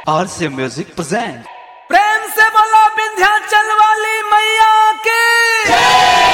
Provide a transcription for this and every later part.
RC Music present. प्रेम से बोलो विंध्याचल वाली मैया की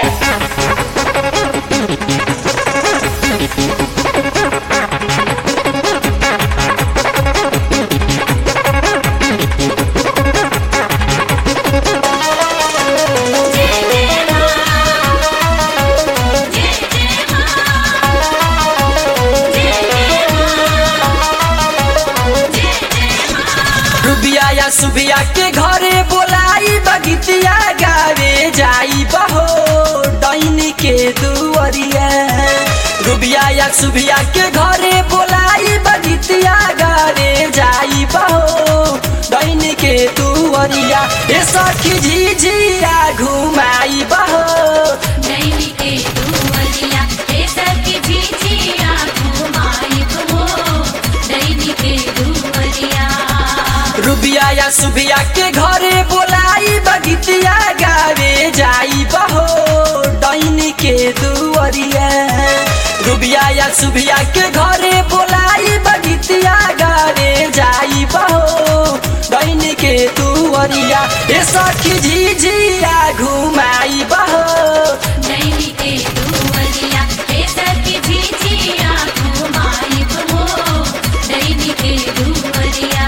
रुबिया या सुबिया के घरे बोलाई बगितिया गावे जाई बहो डैनी के दुअरिया रुबिया या सुबिया के घरे बोलाई बगितिया गावे जाई बहो डैनी के दुअरिया ए सखी झिझिया घुमाई बहो नैनी के दुवलिया हे सखी झिझिया घुमाई घुमो नैनी के दुवलिया रुबिया या सुबिया के घरे बोलाई बगितिया गावे जाई बहो डैनी के दुअरिया रुबिया या सुबिया के घरे बोलाई बगितिया गावे जाई बहो डैनी के दुअरिया ए सखी झिझिया घुमाई बहो नैनी के दुवलिया हे सखी झिझिया घुमाई घुमो नैनी के दुवलिया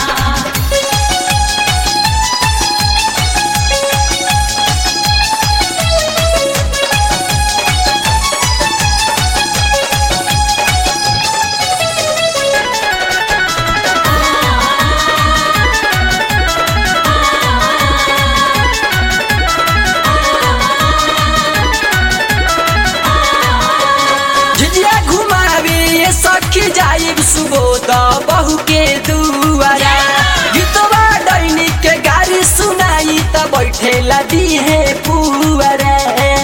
झिझिया घुमावे ये सखी जाइब सुबोध बहू के दुआरा गीतवा डैनी के गाड़ी सुनाई त बैठेला दिहे पुअरा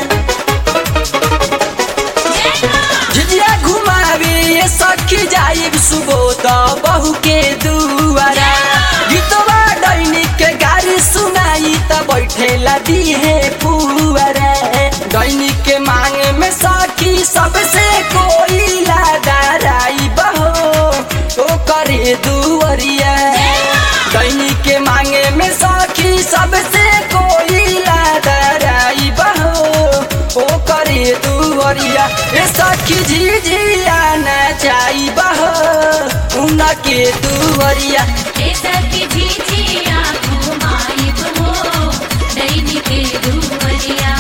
झिझिया घुमावे ये सखी जाइब सुबोध बहू के दुआरा गीतवा डैनी के गाड़ी सुनाई त बैठेला दिहे पुअरा डैनी के मांगे में सखी सबसे कोई लादाराई बहो ओ करे दुअरिया दैनी के मांगे में सखी सबसे कोई लादाराई बहो ओ करे दुअरिया ए सखी झिझिया नचाई बहो उनके दुअरिया हे सखी झिझिया घुमाई घुमो नैनी के दुवलिया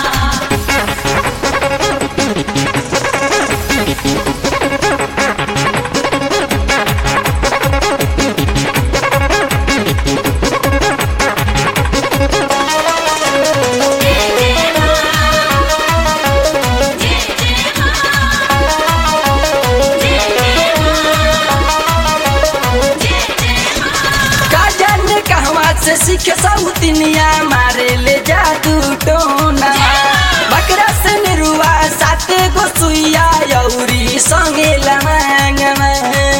का जाने कहवा से सीखे सौतिनिया मारे ले जादू टोना बकरा से निरुआ साते गो सुइया यौरी संगे लमांगमा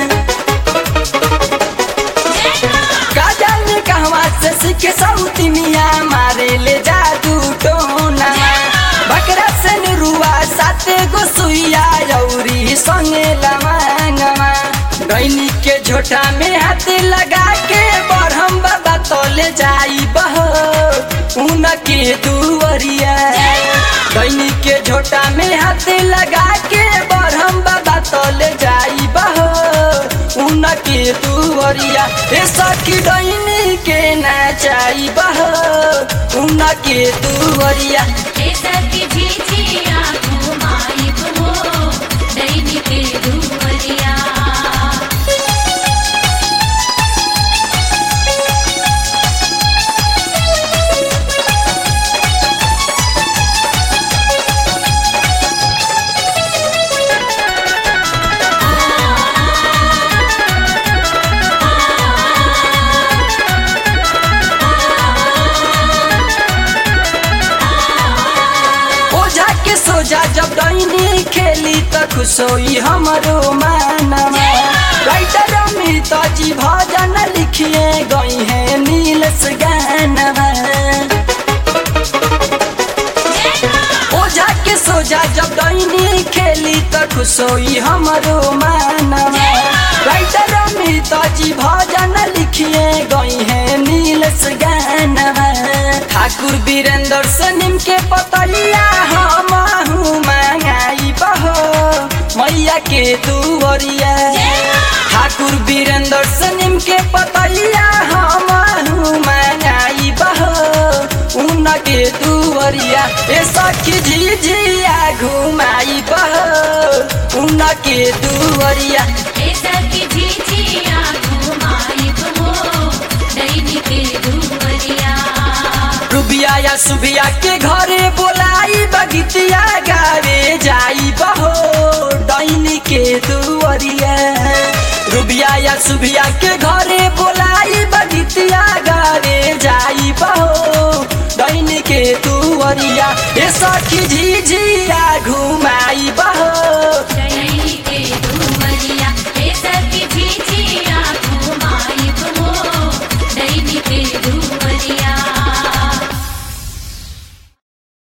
का जाने कहवा से सीखे सौतिनिया मारे ले जादू टोना बकरा से निरुआ साते गो सुइया यौरी संगे लमांगमा डैनी के झोटा में हाथ लगा के बढ़म बाबा तोले जाई बहो उनके दुअरिया डैनी के झोटा में हाथ लगा के बढ़म बाबा तोले जाई बहो उनके दुअरिया ए सखी डैनी के नाचाई बहो उनके दुअरिया हे सखी झिझिया घुमाई घुमो नैनी के दुवलिया ओझा के सोझा जब डैनी खेली त खुश होई हमरो मानमा राइटर अमित जी भजन लिखिए गई है नीलस गानवा ओझा के सोझा जब डैनी खेली त खुश होई हमरो मानवा राइटर अमित जी भजन ठाकुर वीरेंद्र से निम के पतैया हम मंगाई बहो मैया के दुवरिया ठाकुर वीरेंद्र से निम के पतैया हम मंगाई बहो उनके दुवरिया ए सखी झिझिया घुमाई बहो उनके दुवरिया ऐसा की झिझिया घुमाइब हो दैनी के दुवरिया रुबिया या सुबिया के घरे बोलाई बगितिया गावे जाई बहो डैनी के दुवरिया रुबिया या सुबिया के घरे बोलाई बगितिया गावे जाई बहो डैनी के दुवरिया ए सखी झिझिया घुमाई बहो